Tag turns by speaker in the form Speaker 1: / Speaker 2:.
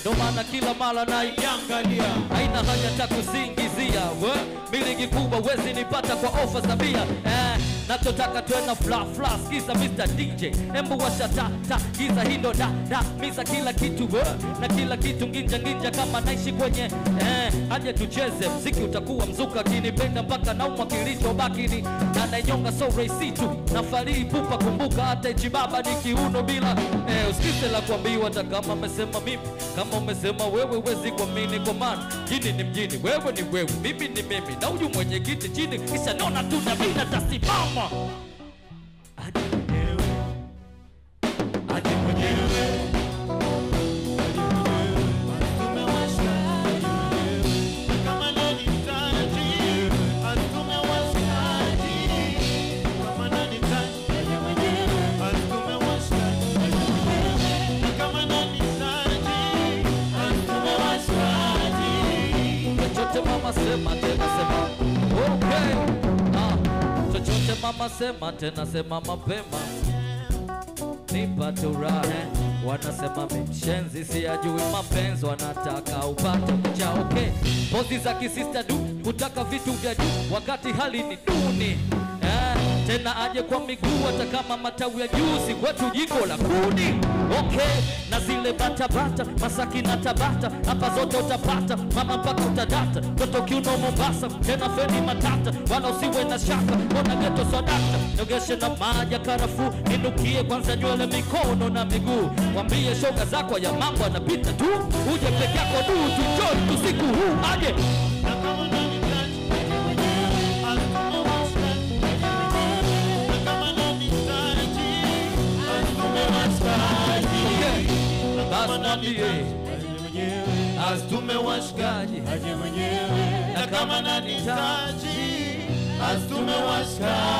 Speaker 1: ndo maana kila mara naiangalia haina haja ta kusingizia we miliki kubwa wezi nipata kwa ofa za bia eh, nachotaka twena fla fla skiza Mr. DJ embu washa ta ta giza hindo da da miza kila kitu we na kila kitu nginja nginja kama naishi kwenye eh, aje tucheze mziki utakuwa mzuka kinipenda mpaka naumwa kilichobaki ni na nainyonga so rahisi tu na farii pupa kumbuka hata ichibaba ni kiuno bila eh, usikize la kuambiwa hata kama amesema mimi kama umesema wewe wezi kuamini kwa maana jini ni mjini wewe ni wewe mimi ni mimi na huyu mwenye kiti chini kisha naona tu na mimi natasimama Aje mwenyewe aje mwenyewe chochote mama sema tena sema okay. ah, chochote mama sema tena sema mapema nipate uraha wanasema mshenzi siyajui mapenzi wanataka upate mcha okay. pozi za kisista du kutaka vitu vya juu wakati hali ni duni eh, tena aje kwa miguu hata kama matawi ya juzi kwetu jiko la kuni okay na zile batabata masaki na tabata hapa zote utapata mama mpaka utadata toto kiuno mombasa tena feni matata wala usiwe na shaka mbona geto swadakta nogeshe na maji ya karafuu ninukie kwanza nywele mikono na miguu mwambie shoga zako ya mambo anapita tu uje peke yako du tujoi tusiku huu aje okay. basi mwambie
Speaker 2: Astume washikaji
Speaker 1: aje
Speaker 2: na kama nanihitaji astume washikaji